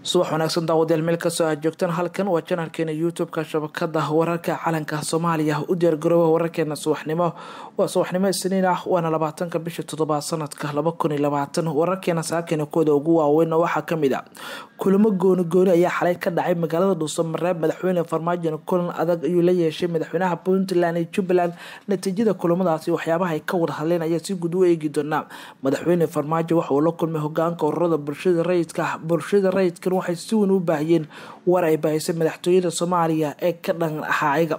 subax wanaagsan daawadayaal meel kastoo aad joogtaan halkan waa janalkeena youtube-ka shabakada wararka calanka soomaaliya u diyaargarooba wararkeena subaxnimo waa subaxnimo isniin ah waana labaatanka bisha toddobaad sanadka laba kun iyo labaatan wararkeena saakeena kooda ugu waaweyn waxaa kamid a kulamo gooni gooni ayaa xalay ka dhacay magaalada dhuusamareeb madaxweyne farmaajo kulan adag ayuu la yeeshay madaxweynaha puntland iyo jubbaland natiijada kulamadaasi waxyaabaha ay ka wada hadleen ayaa si guud u eegi doonaa madaxweyne farmaajo waxa uu la kulmay hogaanka ururada bulshada rayidka bulshada rayidkan waxay si weyn u baahiyeen war ay baahisay madaxtooyada soomaaliya ee ka dhan ahaa ayaga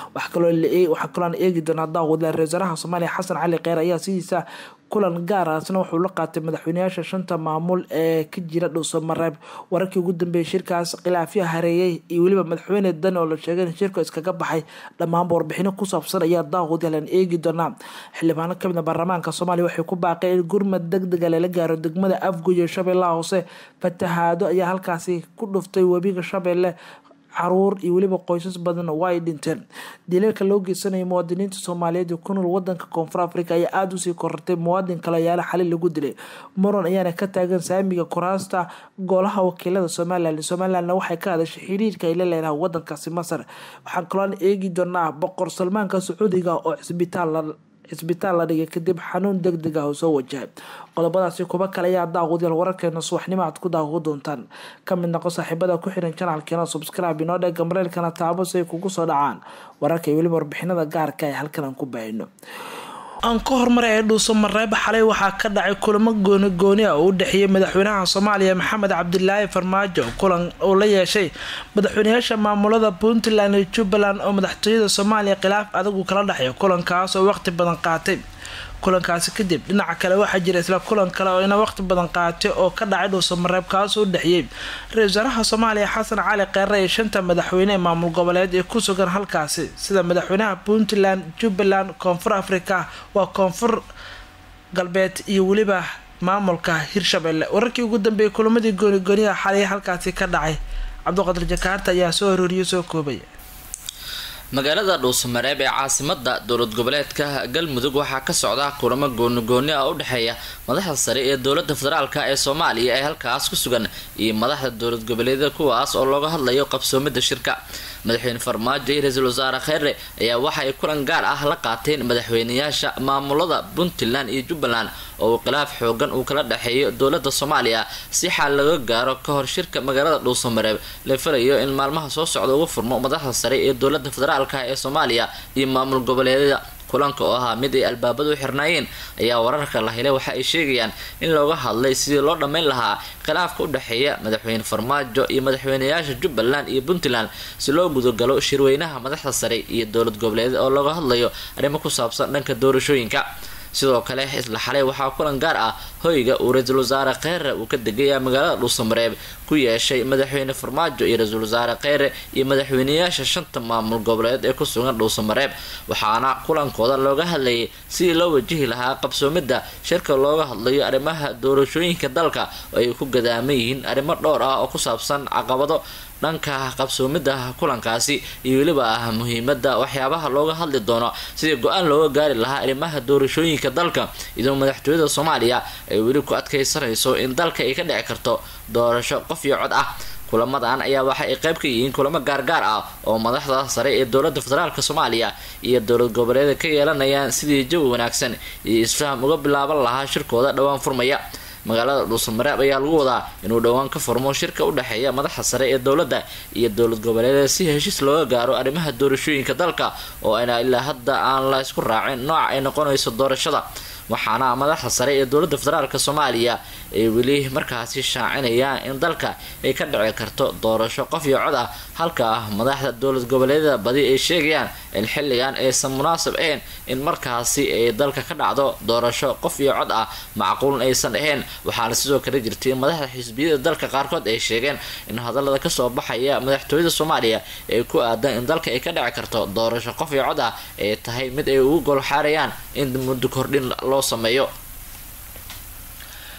waxaa kaloon eegi doonaa daawada ra wasaaraha soomaaliya xasan cali kheyr ayaa sidiisa kulan gaar ahsna wuxuu la qaatay madaxweyneyaasha shanta maamul ee ka jira dhuusamareeb wararkii ugu dambeeyay shirkaas khilaafya hareeyay iyo weliba madaxweyne dan oo la sheegay in shirka iskaga baxay dhammaanba warbixino ku saabsan ayaa daawadalan eegi doonaa xildhibaano kamid a baarlamaanka soomaaliya waxay ku baaqeen in gurmad deg dega lala gaaro degmada afgoy iyo shabeellaha hoose fatahaado ayaa halkaasi ku dhuftay webiga shabeelle caruur iyo weliba qoysas badan waa ay dhinteen dileelka loo geysanaya muwaadiniinta soomaaliyeed ee ku nool wadanka koonfur africa ayaa aada usii korartay muwaadin kale ayaala xali lagu dilay muran ayaana ka taagan saamiga kuraasta golaha wakiilada somalilan somalilandna waxay ka hadashay xiriirka ay la leedahay wadankaasi masar waxaan kaloon eegi doonaa boqor salmaanka sacuudiga oo cisbitaal cisbitaal la dhigay kadib xanuun deg deg ah oo soo wajahay qodobadaasi kuba kale ayaa daawadayaal wararkeena subaxnimo aad ku daawo doontaan ka mid noqo saaxiibada ku xiran janalkeena subscribe inoo dhega mareelkana taabo si ay kugu soo dhacaan wararka iyo weliba warbixinada gaarka ee halkan aan ku baahino aan ka hormara ee dhuusamareeb xalay waxaa ka dhacay kulamo gooni gooni ah oo u dhexeeyay madaxweynaha soomaaliya maxamed cabdilaahi farmaajo kulan uu la yeeshay madaxweyneyaasha maamulada puntland iyo jubbaland oo madaxtooyada soomaaliya khilaaf adag uu kala dhexeeyo kulankaas oo waqti badan qaatay kulankaasi kadib dhinaca kale waxaa jira isla kulan kale oo ina waqti badan qaatay oo ka dhacay dhuusamareeb kaasoo u dhexeeyey ra-isul wasaaraha soomaaliya xasan cali kheyre iyo shanta madaxweyne ee maamul goboleed ee ku sugan halkaasi sida madaxweynaha puntland jubbaland koonfur africa waa koonfur galbeed iyo weliba maamulka hirshabelle wararkii ugu dambeeyay kulamadii goonigooniha xalay halkaasi ka dhacay cabdiqadir jakaarta ayaa soo arooriyo soo koobaya magaalada dhuusamareeb ee caasimada dowlad goboleedka galmudug waxaa ka socda kulamo goonigooni ah u dhexeeya madaxda sare ee dowlada federaalk ee soomaaliya ee halkaas ku sugan iyo madaxda dowlad goboleedyada kuwaas oo looga hadlayo qabsoomida shirka madaxweyne farmaajo iyo ra-iisul wasaare kheyre ayaa waxa ay kulan gaar ah la qaateen madaxweyneyaasha maamulada puntland iyo jubbaland oo uu khilaaf xoogan uu kala dhexeeyo dowlada soomaaliya si xaal laga gaaro ka hor shirka magaalada dhuusamareeb la filayo in maalmaha soo socda ugu furmo madaxda sare ee dowlada federaalk ee soomaaliya iyo maamul goboleedyada kulanka oo ahaa mid ay albaabada u xirnaayeen ayaa wararka la helay waxa ay sheegayaan in looga hadlay sidii loo dhammayn lahaa khilaafka u dhexeeya madaxweyne farmaajo iyo madaxweyneyaasha jubbaland iyo puntland si loo gudagalo shirweynaha madaxda sare iyo dowlad goboleedyada oo looga hadlayo arrimo ku saabsan dhanka doorashooyinka sidoo kale isla xalay waxaa kulan gaar ah hoyga uu ra-iisul wasaare kheyre uu ka degaya magaalada dhuusamareeb ku yeeshay madaxweyne farmaajo iyo ra-iisul wasaare kheyre iyo madaxweyneyaasha shanta maamul goboleed ee ku sugan dhuusamareeb waxaana kulankooda looga hadlayay sidii loo wajihi lahaa qabsoomida shirka looga hadlayo arrimaha doorashooyinka dalka oo ay ku gadaaman yihiin arrimo dhowr ah oo ku saabsan caqabado dhanka qabsoomida kulankaasi iyo weliba ah muhiimada waxyaabaha looga hadli doono sidii go-aan looga gaari lahaa arrimaha doorashooyinka dalka iyadoo madaxtooyada soomaaliya ay weli ku adkeysanayso in dalka ay ka dhici karto doorasho qof iyo cod ah kulamadan ayaa waxa ay qayb ka yihiin kulamo gaargaar ah oo madaxda sare ee dowlada federaalk soomaaliya iyo dowlad goboleeda ka yeelanayaan sidii jawi wanaagsan iyo isfaham uga bilaaban lahaa shirkooda dhowaan furmaya magaalada dhuusamareeb ayaa lagu wadaa inuu dhowaan ka furmo shirka u dhexeeya madaxda sare ee dowladda iyo dowlad goboleeda si heshiis looga gaaro arrimaha doorashooyinka dalka oo ayna ilaa hadda aan la isku raacin nooca ay noqonayso doorashada waxaana madaxda sare ee dowlada federaalk soomaaliya ay weli markaasi shaacinayaan in dalka ay ka dhici karto doorasho qof iyo cod ah halka madaxda dowlad goboleedyada badi ay sheegayaan in xilligan aysan munaasab ahayn in markaasi ay dalka ka dhacdo doorasho qof iyo cod ah macquuln aysan ahayn waxaana sidoo kale jirtay in madaxda xisbiyada dalka qaarkood ay sheegeen in hadalada kasoo baxaya madaxtooyada soomaaliya ay ku aadan in dalka ay ka dhici karto doorasho qof iyo cod ah ay tahay mid ay ugu golxaarayaan in muddo kordhin loo sameeyo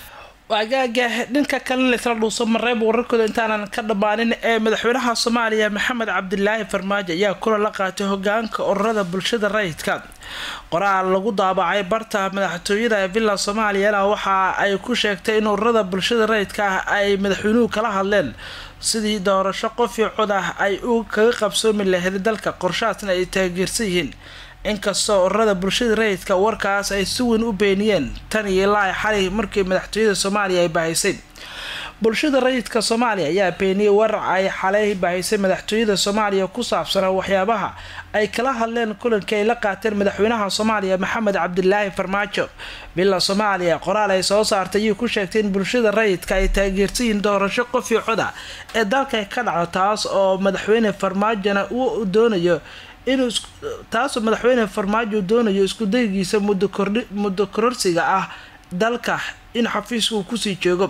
waagaaga dhanka kale laysla dhuuso mareeb wararkooda intaanan ka dhammaanin ee madaxweynaha soomaaliya maxamed cabdilaahi farmaajo ayaa kulan la qaatay hogaanka ururada bulshada rayidka qoraal lagu daabacay barta madaxtooyada ee villa soomaaliyana waxa ay ku sheegtay in ururada bulshada rayidka ah ay madaxweynuhu kala hadleen sidii doorasho qofii cod ah ay u kaga qabsoomi lahayd dalka qorshahaasna ay taageersan yihiin inkastoo ururada bulshada rayidka warkaas ay si weyn u beeniyeen tan iyo ilaa xalay markii madaxtooyada soomaaliya ay bahaysay bulshada rayidka soomaaliya ayaa beeniyey warar ay xalay bahaysay madaxtooyada soomaaliya ku saabsanaa waxyaabaha ay kala hadleen kulankii ay la qaateen madaxweynaha soomaaliya maxamed cabdilaahi farmaajo villa soomaaliya qoraal ay soo saartay ayuu ku sheegtay in bulshada rayidka ay taageersan yihiin doorasho qofii coda ee dalka ka dhaco taas oo madaxweyne farmaajona uu doonayo inuu taasoo madaxweyne farmaajo doonayo isku daygiisa muddo kordhi muddo kororsiga ah dalka in xafiiska uu kusii joogo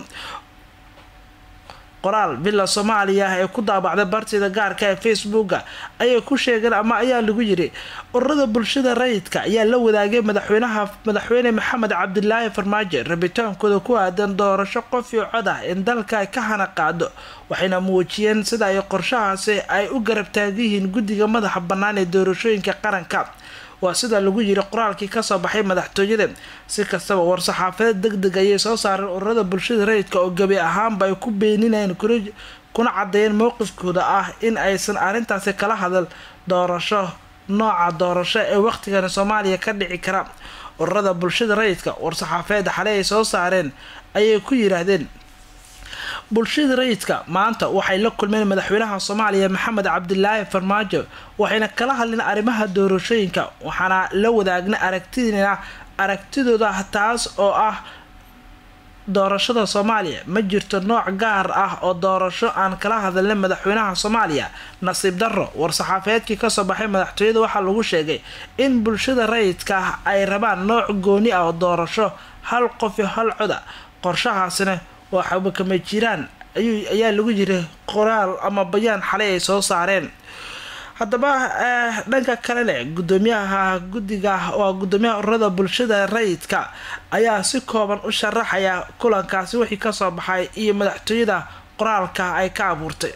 qoraal villa soomaaliya ee ku daabacday bartida gaarka ee facebooka ayay ku sheegeen ama ayaa lagu yiri ururada bulshada rayidka ayaa la wadaagay madaxweynaha madaxweyne maxamed cabdilaahi farmaajo rabitaankooda ku aadan doorasho qofii cod ah in dalka ay ka hana qaado waxayna muujiyeen sida ay qorshahaasi ay u garab taagan yihiin guddiga madaxa bannaan ee doorashooyinka qaranka waa sida lagu yiri qoraalkii kasoo baxay madaxtooyada si kastaba war-saxaafadeed deg deg ayay soo saareen ururada bulshada rayidka oo gebi ahaanba ay ku beeninayeen kuna cadeeyeen mowqifkooda ah in aysan arrintaasi kala hadal doorasho nooca doorasho ee waqtigani soomaaliya ka dhici kara ururada bulshada rayidka war-saxaafadeed xaley ay soo saareen ayay ku yiraahdeen bulshada rayidka maanta waxay la kulmeen madaxweynaha soomaaliya maxamed cabdilaahi farmaajo waxayna kala hadleen arrimaha doorashooyinka waxaana la wadaagna aragtidina aragtidooda taas oo ah doorashada soomaaliya ma jirto nooc gaar ah oo doorasho aan kala hadalna madaxweynaha soomaaliya nasiib darro war-saxaafeedkii kasoo baxay madaxtooyada waxaa lagu sheegay in bulshada rayidka ah ay rabaan nooc gooni ah oo doorasho hal qof iyo hal coda qorshahaasina waxaba kama jiraan ayuu ayaa lagu yiri qoraal ama bayaan xalay ay soo saareen haddaba dhanka kale leh gudoomiyaha guddiga waa gudoomiyaha ururada bulshada rayidka ayaa si kooban u sharaxaya kulankaasi wixii kasoo baxay iyo madaxtooyada qoraalka ay ka abuurtay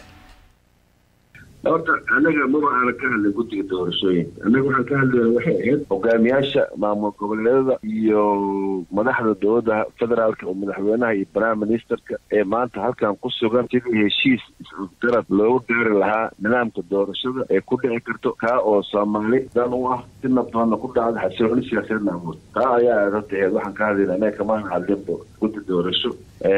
horta anaga maba aanan ka hadlin guddiga doorashooyinka annaga waxaan ka hadlayna waxay ahayd hogaamiyaasha maamul goboleedada iyo madaxda dowladda federaalka oo madaxweynaha iyo prime ministerka ee maanta halkan ku sugan sidii heshiis is-garab loogu gaari lahaa nidaamka doorashada ee ku dhici karto kaa oo soomaali dan u ah si nabdoonna ku dhacda xasilooni siyaasadeedna awood taa ayaa horta ahayd waxaan ka hadlayna anaga kamaan hadlinba guddi doorasho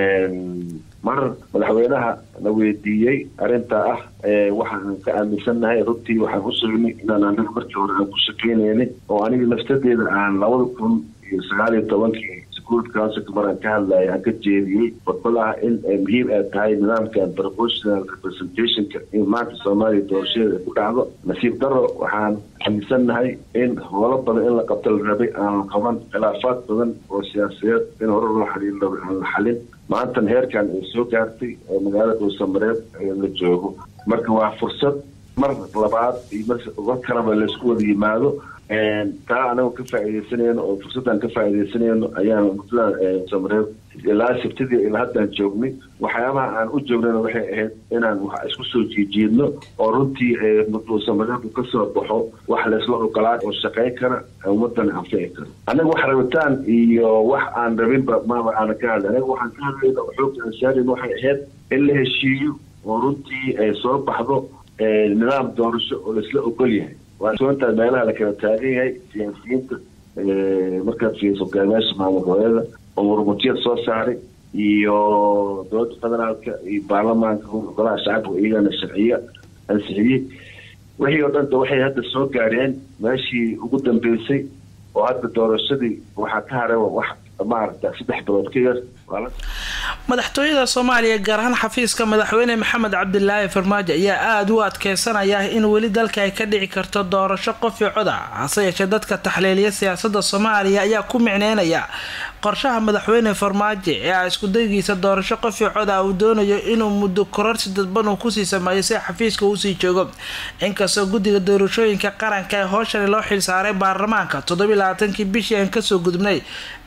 mar madaxweynaha na weydiiyey arrintaa ah waxaan ka aaminsannahay runtii waxaan u sugnay inaan anaga markii hore aan ku shaqeynaynin oo aniga naftadeeda aan labada kun iyo sagaal iyo tobankii security councilka mar aan ka hadlaya aan ka jeediyey khudbad ah in muhiim ay tahay nidaamkan proportional representationka in maanta soomaaliya doorashadeeda ay ku dhacdo nasiib daro waxaan aaminsannahay in howlo badan in la qabto la rabay aan la qaban khilaafaad badan oo siyaasadeed in hore loo xaliin rabay aan la xalin maantan heerkan ay soo gaartay oo magaalada dhuusamareeb la joogo marka waa fursad mar labaad iyo mar kaleba laysku wada yimaado taa anagoo ka faa'iidaysanayno oo fursaddan ka faa'iidaysanayno ayaan mudada samareeb ilaa sabtidii ilaa haddaan joognay waxyaabaha aan u joognayna waxay ahayd inaan wax isku soo jiijiidno oo runtii samareeb ka soo baxo wax laysla ogolaa oo shaqayn kara ummadan anfici kara anaga wax rabitaan iyo wax aan rabinba maaba aanan ka hadlay anaga waxaan ka hadlayna oo xoogta aan saarin waxay ahayd in la heshiiyo oo runtii ay soo baxdo nidaam doorasho oo laisla ogol yahay waa soontaa meelaha la kala taagan yahay siyaasiyiinta markaad fiiriso hogaamiyaasha maamul goboleeda oo murmutiyad soo saaray iyo dowladda federaalka iyo baarlamaanka golaha shacabka iyagana sharciya ansixiyey wixii oo dhanta waxay hadda soo gaareen meeshii ugu dambeysay oo hadda doorashadii waxaa ka haray wax maaragta saddex bilood ka yar madaxtooyada soomaaliya gaar ahaan xafiiska madaxweyne maxamed cabdilaahi farmaajo ayaa aada u adkeysanaya in weli dalka ay ka dhici karto doorasho qofii coda hase yeeshee dadka taxliiliya siyaasada soomaaliya ayaa ku micneynaya qorshaha madaxweyne farmaajo ee a iskudaygiisa doorasho qofii coda uu doonayo inuu muddo kororsi dadban uu kusii sameeyo si xafiiska uusii joogo inkastoo guddiga doorashooyinka qaranka ee hooshani loo xilsaaray baarlamaanka toddobiy labaatankii bishii aan kasoo gudubnay ee juun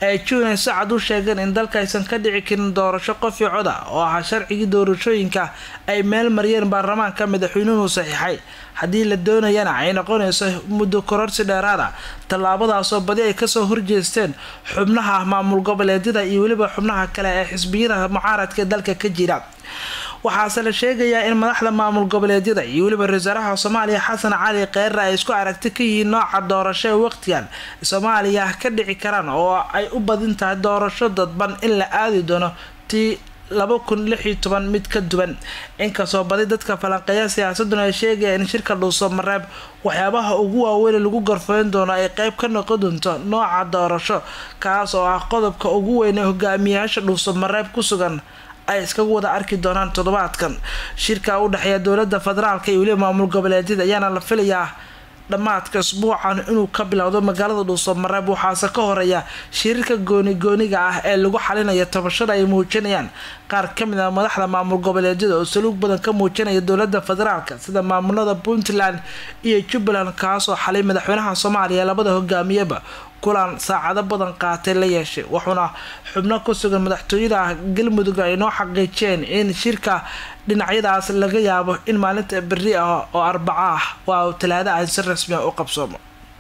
inay si cad u sheegeen in dalka aysan ka dhici karin doorasho qofi coda oo ahaa sharcigii doorashooyinka ay meel mariyeen baarlamaanka madaxweynuhu saxiixay haddii la doonayana ay noqonayso muddo kororsi dheeraada tallaabadaasoo badi ay kasoo horjeesteen xubnaha maamul goboleedyada iyo weliba xubnaha kale ee xisbiyada mucaaradka ee dalka ka jira waxaase la sheegayaa in madaxda maamul goboleedyada iyo weliba ra-iisaalaha soomaaliya xasan cali kheyre ay isku aragti ka yihiin nooca doorasho ee waqtigan soomaaliya ka dhici karaan oo ay u badin tahay doorasho dadban in la aadi doono tii laba kun lix iyo toban mid ka duwan inkastoo badi dadka falanqeeya siyaasaduna ay sheegayaan in shirka dhuuso mareeb waxyaabaha ugu waaweyn lagu garfayn doono ay qeyb ka noqon doonto nooca doorasho kaas oo ah qodobka ugu weyn ee hogaamiyayaasha dhuuso mareeb ku sugan ay iskaga wada arki doonaan toddobaadkan shirka u dhexeeya dowlada federaalka iyo weliba maamul goboleedyada ayaana la filayaa dhammaadka isbuucan inuu ka bilowdo magaalada dhuuso mareeb waxaase ka horeeya shiriirka gooni-gooniga ah ee lagu xalinayo tabashada ay muujinayaan qaar kamid ah madaxda maamul goboleedyada oo saluug badan ka muujinaya dowlada federaalka sida maamulada puntland iyo jubbaland kaasoo xalay madaxweynaha soomaaliya labada hogaamiyaba kulan saacado badan qaatay la yeeshay wuxuuna xubno ku sugan madaxtooyada galmudug ay noo xaqiijeen in shirka dhinacyadaas laga yaabo in maalinta beri ah oo arbaco ah waa talaado ah si rasmi u qabsoomo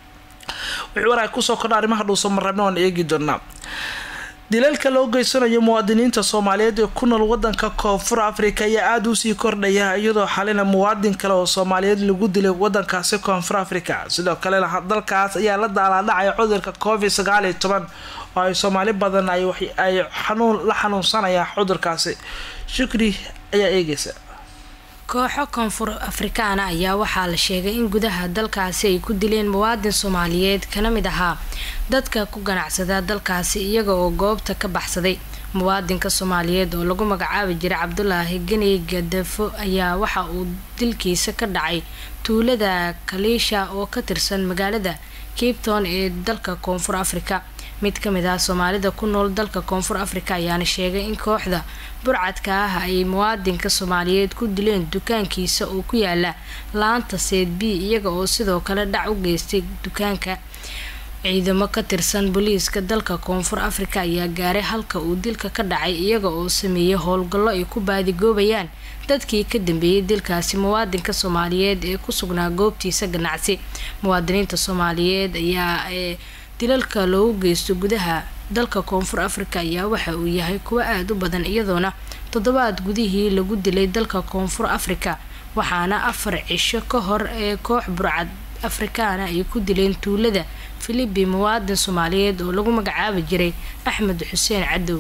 wixii war ay kusoo kordha arrimaha dhuuso mareebna waan eegi doonaa dilalka loo geysanayo muwaadiniinta soomaaliyeed ee ku nool wadanka koonfur africa ayaa aada usii kordhaya iyadoo xalina muwaadin kale oo soomaaliyeed lagu dilay wadankaasi koonfur africa sidoo kalena dalkaas ayaa la daalaadhacaya cudurka covid sagaal iyo toban oo ay soomaali badan ay xanuun la xanuunsanayaan cudurkaasi shukri ayaa eegeysa kooxo koonfur afrikaana ayaa waxaa la sheegay in gudaha dalkaasi ay ku dileen muwaadin soomaaliyeed kana mid ahaa dadka ku ganacsada dalkaasi iyaga oo goobta ka baxsaday muwaadinka soomaaliyeed oo lagu magacaabi jiray cabdulaahi ganey gadafo ayaa waxa uu dilkiisa ka dhacay tuulada kaliisha oo ka tirsan magaalada cape town ee dalka koonfur africa mid ka mid ah soomaalida ku nool dalka koonfur africa ayaana sheegay in kooxda burcadka ah ay muwaadinka soomaaliyeed ku dileen dukaankiisa oo ku yaala laanta seed b iyaga oo sidoo kale dhac u geystay dukaanka ciidamo ka tirsan booliiska dalka koonfur africa ayaa gaaray halka uu dilka ka dhacay iyaga oo sameeyay howlgallo ay ku baadigoobayaan dadkii ka dambeeyay dilkaasi muwaadinka soomaaliyeed ee ku sugnaa goobtiisa ganacsi muwaadiniinta soomaaliyeed ayaa ee dilalka loogu geysto gudaha dalka koonfur africa ayaa waxa uu yahay kuwo aada u badan iyadoona toddobaad gudihii lagu dilay dalka koonfur africa waxaana afar cisho ka hor ee koox burcad afrikaana ay ku dileen tuulada filibi muwaadin soomaaliyeed oo lagu magacaabi jiray axmed xuseen cadow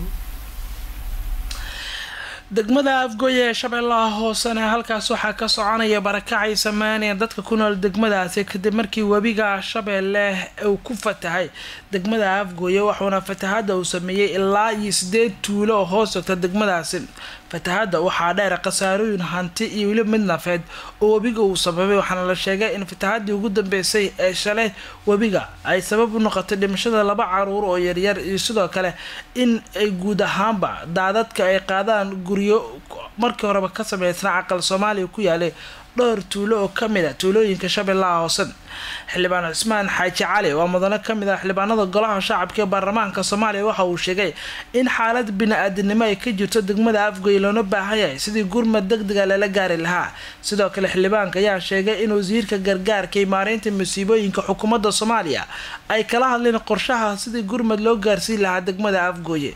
degmada afgooye ee shabeellaha hoosena halkaas waxaa ka soconaya barakacay sameynaya dadka ku nool degmadaasi kadib markii webiga shabeelle uu ku fatahay degmada afgooye wuxuuna fatahada uu sameeyey ilaa iyo sideed tuulo oo hoos sogta degmadaasi fatahada waxaa dheer khasaarooyin hanti iyo weli mid nafeed oo webiga uu sababay waxaana la sheegay in fatahadii ugu dambeysay ee shalay webiga ay sabab u noqotay dhimashada laba caruur oo yaryar iyo sidoo kale in ay guud ahaanba daadadka ay qaadaan guryo markii horeba ka sameysna caqal soomaaliya ku yaalay dhowr tuulo oo kamid a tuulooyinka shabeellaha hoose xildhibaan cismaan xaaji cali waa mudano kamid ah xildhibaanada golaha shacabka ee baarlamaanka soomaaliya waxa uu sheegay in xaalad bini-aadinimo ay ka jirto degmada afgoy loona baahan yahay sidii gurmad deg dega lala gaari lahaa sidoo kale xildhibaanka ayaa sheegay in wasiirka gargaarka iyo maareynta masiibooyinka xukuumadda soomaaliya ay kala hadleen qorshaha sidii gurmad loo gaarsiin lahaa degmada afgooye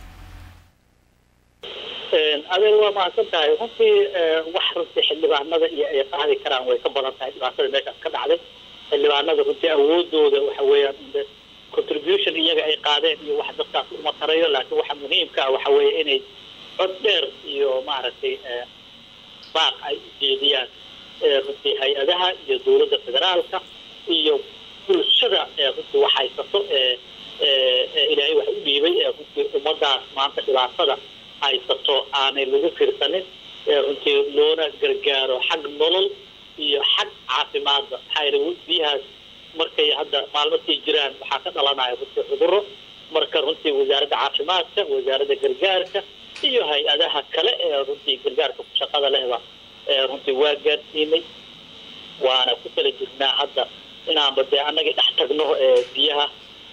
adeer waa mahadsan tahay runtii wax runtii xildhibaanada iyo ay qaadi karaan way ka badan tahay dhibaatada meeshaas ka dhacday xildhibaanada runtii awoodooda waxa weeyaan contribution iyaga ay qaadeen iyo wax dadkaas uma tarayo laakiin waxa muhiimka ah waxa weeye inay cod dheer iyo maaragtay baaq ay ujeediyaan runtii hay-adaha iyo dowladda federaalka iyo bulshada runtii wax haysato ilaahay wax u dhiibay runtii ummadaas maanta dhibaatada haysato aanay lagu fiirsanin runtii loona gargaaro xag nolol iyo xag caafimaadba maxaa yeele biyahaas markay hadda maalmadkay jiraan waxaa ka dhalanaya runtii cuduro marka runtii wasaaradda caafimaadka wasaaradda gargaarka iyo hay-adaha kale ee runtii gargaarka ku shaqada lehba runtii waa gaadsiinay waana ku kala jirnaa hadda inaanba dee annagii dhex tagno biyaha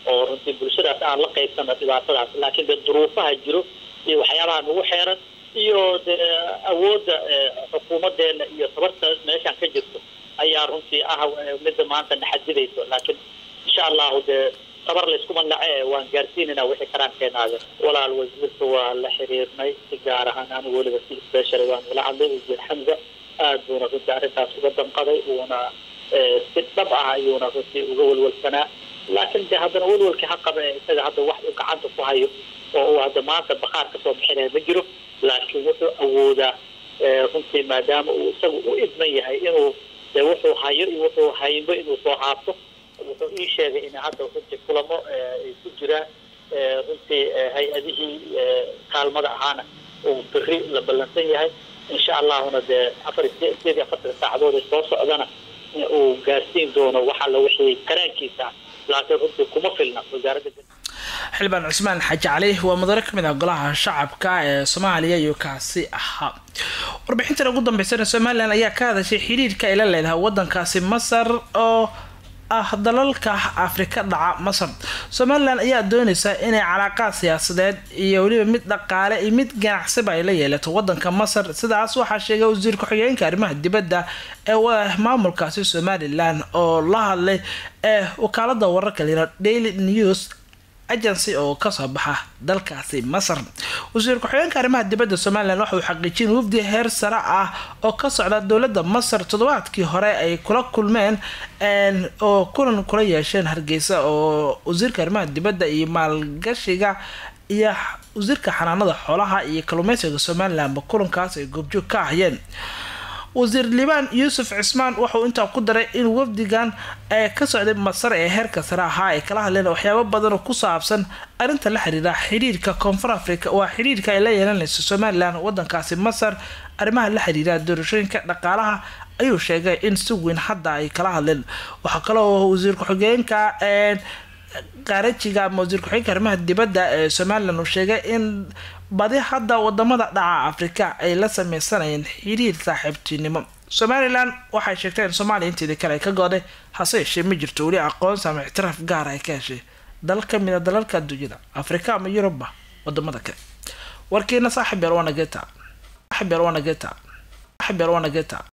oo runtii bulshadaas aan la qaybsano dhibaatadaas laakiin dee duruufaha jiro iyo waxyaabaha nagu xeeran iyo dee awoodda xukuumadeena iyo tabarta meeshaan ka jirto ayaa runtii ah midda maanta naxadidayso laakiin insha allahu dee tabar layskuma nace waan gaarsiinayna wixii karaankeenaade walaal wasiirka waa la xiriirnay si gaar ahaan anigu weliba si special waan ula hadlay wasiir xamza aad buuna runtii arrintaas uga damqaday uuna si dhab ah ayuuna runtii uga welwelsanaa laakiin de haddana welwelkii ha qaba ee isaga hadda wax uu gacanta ku hayo oo uu hadda maanta bakaar kasoo bixinaya ma jiro laakiin wuxuu awoodaa runtii maadaama uu isagu u idman yahay inuu de wuxuu hayo iyo wuxuu haynbo inuu soo haabto wuxuu ii sheegay in hadda runtii kulamo ay ku jiraan runtii hay-adihii kaalmada ahaana uu beri la ballansan yahay insha allahuna dee afar sideed iyo afartan saacadood ee soo socdana uu gaarsiin doono wax alla wixii karaankiisa laakiin runtii kuma filna wasaaradda xildhibaan cusmaan xaaji cali waa mudane kamid ah golaha shacabka ee soomaaliya iyo kaasi ahaa warbixintan ugu dambeysana somalilan ayaa ka hadashay xiriirka ay la leedahay wadankaasi masar oo ah dalalka afrika dhaca masar somalilan ayaa dooneysa inay calaaqaad siyaasadeed iyo weliba mid dhaqaale iyo mid ganacsiba ay la yeelato wadanka masar sidaas waxaa sheegay wasiir ku-xigeenka arrimaha dibadda ee maamulkaasi somalilan oo la hadlay ee wakaalada wararka lira daily news agency oo kasoo baxa dalkaasi masar wasiir ku-xigeenka arrimaha dibadda somalilan waxa uu xaqiijin wafdi heer sare ah oo ka socda dowladda masar toddobaadkii hore ay kula kulmeen oo kulan kula yeesheen hargeysa oo wasiirka arrimaha dibadda iyo maalgashiga iyo wasiirka xanaanada xoolaha iyo kalluumeysiga somalilanba kulankaas ay goobjoog ka ahayeen wasiir liibaan yuusuf cismaan wuxuu intaa ku daray in wafdigan ee ka socday masar ee heerka sare ahaa ay kala hadleen waxyaabo badan oo ku saabsan arrinta la xiriira xiriirka koonfur africa waa xiriirka ay la yeelanayso somalilan wadankaasi masar arrimaha la xiriira doorashooyinka dhaqaalaha ayuu sheegay in si weyn hadda ay kala hadleen waxaa kaloo wasiir ku-xigeenka qaarajiga ama wasiir ku-xigeenka arrimaha dibadda ee somalilan uu sheegay in badi hadda wadamada dhaca afrika ay la sameysanayeen xiriir saaxiibtinimo somalilan waxay sheegtay in soomaaliya inteedii kale ay ka gooday hase yeeshee ma jirto weli aqoonsi ama ictiraaf gaara ay ka heshay dal ka mid a dalalka adduunyada afrika ama yurubba wadamada kale warkiina saaxib yar waana geta saaxib yar waana geta saaxib yar waana geta